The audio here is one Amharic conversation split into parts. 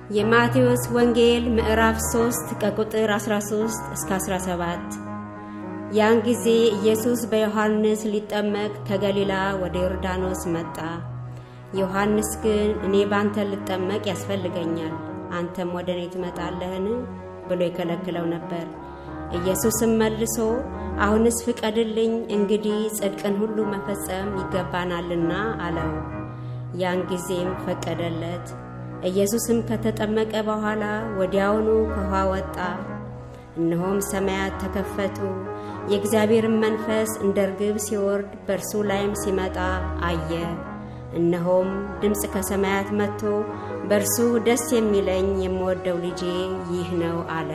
የማቴዎስ ወንጌል ምዕራፍ 3 ከቁጥር 13 እስከ 17። ያን ጊዜ ኢየሱስ በዮሐንስ ሊጠመቅ ከገሊላ ወደ ዮርዳኖስ መጣ። ዮሐንስ ግን እኔ ባንተ ልጠመቅ ያስፈልገኛል፣ አንተም ወደ እኔ ትመጣለህን ብሎ ይከለክለው ነበር። ኢየሱስም መልሶ አሁንስ ፍቀድልኝ፣ እንግዲህ ጽድቅን ሁሉ መፈጸም ይገባናልና አለው። ያን ጊዜም ፈቀደለት። ኢየሱስም ከተጠመቀ በኋላ ወዲያውኑ ከውኃ ወጣ። እነሆም ሰማያት ተከፈቱ፣ የእግዚአብሔርን መንፈስ እንደ ርግብ ሲወርድ በእርሱ ላይም ሲመጣ አየ። እነሆም ድምፅ ከሰማያት መጥቶ በእርሱ ደስ የሚለኝ የምወደው ልጄ ይህ ነው አለ።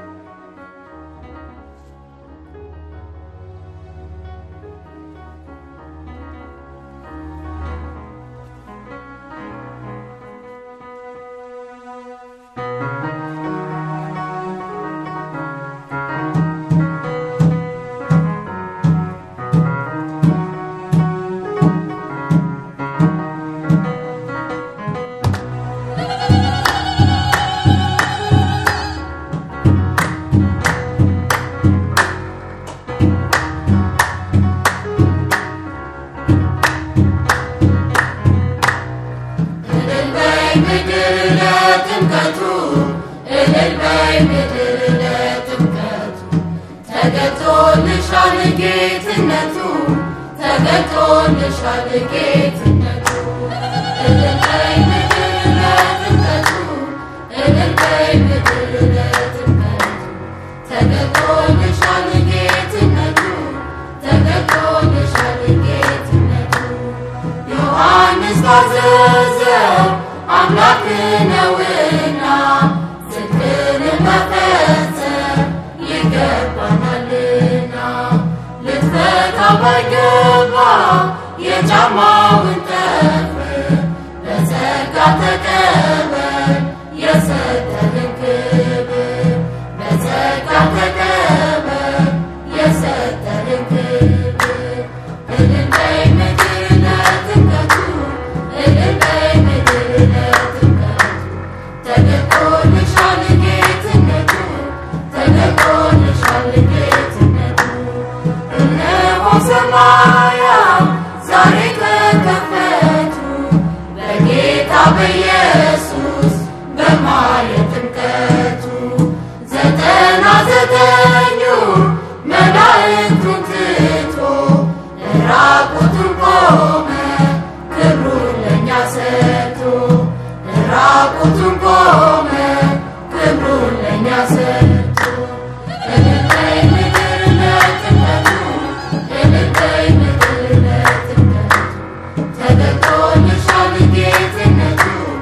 ምድር ለጥምቀቱ እልል በይ ምድር ለጥምቀቱ ተገልጦልሻል ጌትነቱ ተገልጦልሻል ጌትነቱ እልል በይ ምድር ለጥምቀቱ እልል በይ ምድር ለጥምቀቱ ተገልጦልሻል ጌትነቱ ተገልጦልሻል ጌትነቱ ዮሐንስ ታዘዘ አምላክ ነውና ጽድቅን መፈጸም ይገባናልና ልትፈታ ባይገባ የጫማውን ጠፍር በጸጋ ተቀበል የሰጠህን ክብር በጸጋ ተቀበል የሰጠህን ክብር እልል በይ ምድር ለጥምቀቱ እልል በይ ምድር ለጥምቀቱ ተገልጦልሻል ጌትነቱ ተገልጦልሻል ጌትነቱ እነሆ ሰማያት ዛሬ ተከፈቱ በጌታ በኢየሱስ በማየ ጥምቀቱ ዘጠና ዘጠኙ መላእክቱን ትቶ ራቁቱን ቆመ ክብሩን ለእኛ ሰጥቶ ራቁቱን ቆመ ክብሩን ለእኛ ሰጥቶ እልል በይ ምድር ለጥምቀቱ እልል በይ ምድር ለጥምቀቱ ተገልጦልሻል ጌትነቱ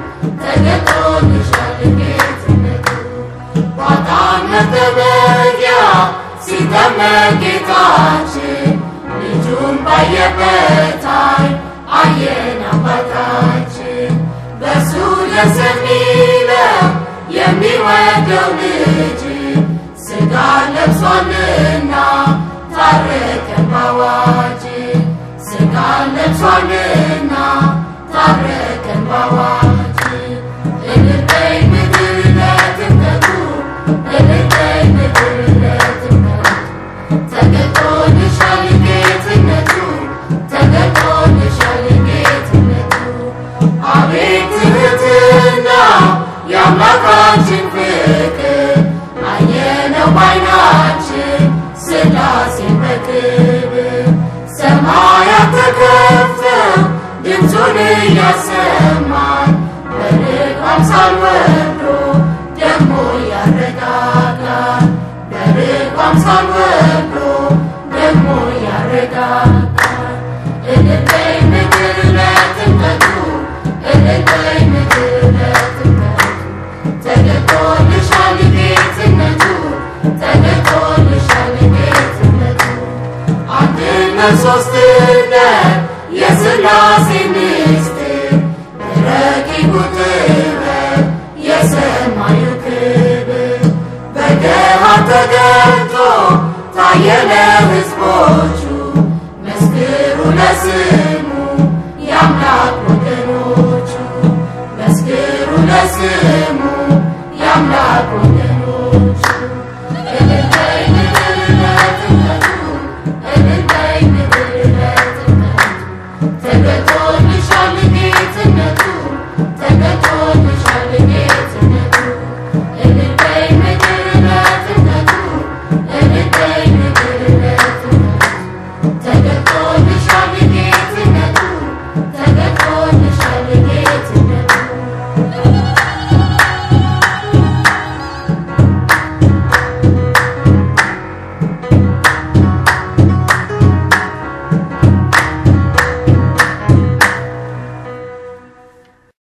ተገልጦልሻል ጌትነቱ ባጣን መጠመቂያ ሲጠመቅ ጌታችን ልጁን ባየበት ዓይን አየን አባታችን በእርሱ ደስ የሚለው የሚወደው ልጅ ሥጋ ለብሷልና ታረቀን ባዋጅ ሥጋ ለብሷልና ታረቀን ባዋጅ እልል በይ ምድር ለጥምቀቱ እልል በይ ምድር ለጥምቀቱ ተገልጦልሻል ጌትነቱ ተገልጦልሻል ጌትነቱ አቤት ትሕትና የአምላካችን ፍቅር አየነው ባይናችን ሥላሴን በክብር ሰማያት ተከፍተው ድምፁን እያሰማን በልቅ አምሳል ወርዶ ደግሞ ያረጋጋል በልቅ አምሳል ወርዶ ደግሞ ያረጋጋል እልል በይ ምድር ለጥምቀቱ እልል በይ ምድር ለጥምቀቱ ተገልጦልሻል ጌትነቱ ተገልጦልሻል ጌትነቱ አንድነት ሦስትነት የሥላሴ ምስጢር ረቂቁ ጥበብ የሰማዩ ክብር በገሃድ ተገልጦ ታየ ለሕዝቦቹ መስክሩ ለስሙ የአምላክ ወገኖቹ መስክሩ ለስሙ አምላክ